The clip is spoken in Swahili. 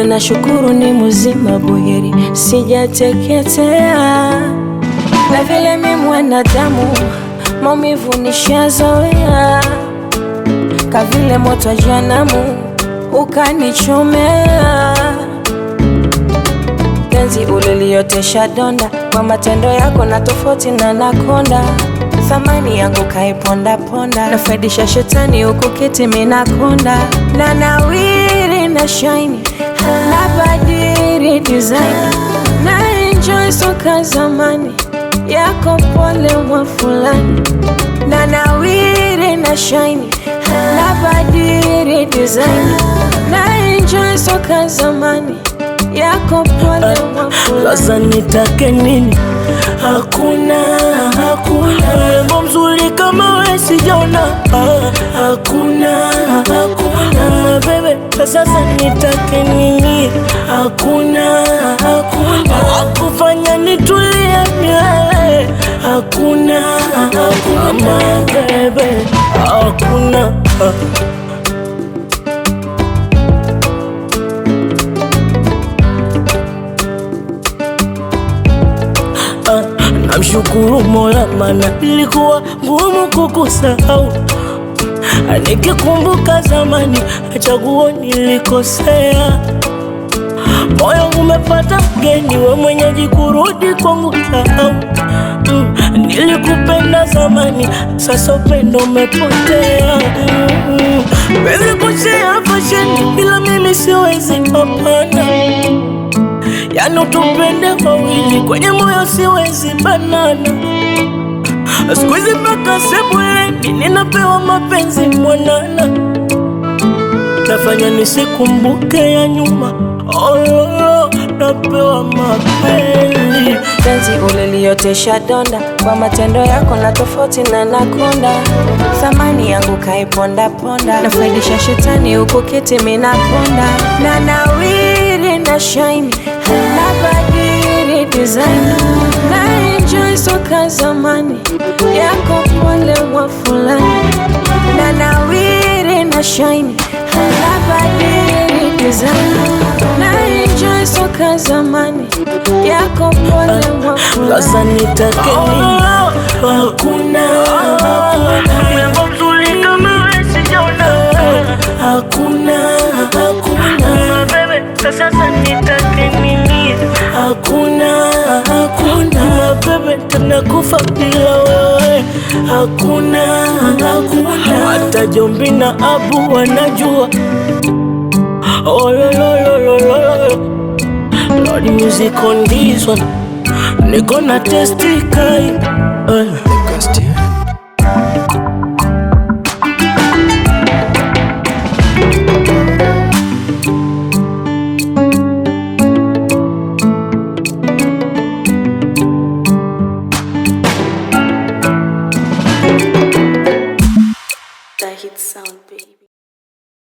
ila nashukuru ni mzima buheri, sijateketea. Na vile mi mwanadamu, maumivu nishazoea, kavile moto wa janamu ukanichomea. Penzi uliliotesha donda kwa matendo yako, na tofauti na nakonda thamani yangu kaiponda ponda, nafaidisha shetani huku kiti minakonda na nawiri na shaini na badiri design na enjoy soka zamani yako pole mwa fulani na nawiri na shaini na badiri design na enjoy soka zamani yako pole mwa fulani Sasa nitake nini? Hakuna, hakuna mrembo mzuri kama we sijaona. Ah, Hakuna, hakuna bebe, sasa nitake nini? Hakuna, hakuna wakufanya nitulie milele. Hakuna, hakuna bebe, hakuna Ah, Namshukuru Mola mana ilikuwa ngumu kukusahau. Ah, Nikikumbuka zamani chaguo nilikosea, moyo umepata mgeni, we mwenyeji kurudi kwangu sahau. Mm, Nilikupenda zamani, sasa upendo umepotea. Mm, Wezi kushea fasheni, bila mimi siwezi, hapana Yani utupende wawili kwenye moyo siwezi banana. Siku hizi mpaka sebuleni ninapewa mapenzi mwanana, nafanya nisikumbuke ya nyuma. Oh, oh, oh, napewa mapenzi penzi uliliotesha donda kwa matendo yako, na tofauti na nakonda thamani yangu kaiponda ponda, nafaidisha shetani huku kiti minakonda na nawiri na shaini na badiri design na enjoy soka zamani yako pole mwa fulani na nawiri na shaini na badiri design na enjoy soka zamani yako pole mwa fulani sasa nitake nini? Hakuna, hakuna mrembo mzuri kama wewe sijaona. Hakuna, hakuna bebe, sasa nitake nini? Hakuna, hakuna bebe, tena kufa bila wewe. Hakuna, hakuna hata Jombi na Abu wanajua. Oh, lo, lo, lo, lo, lo, lo. Lord music on this one. Niko na testi kai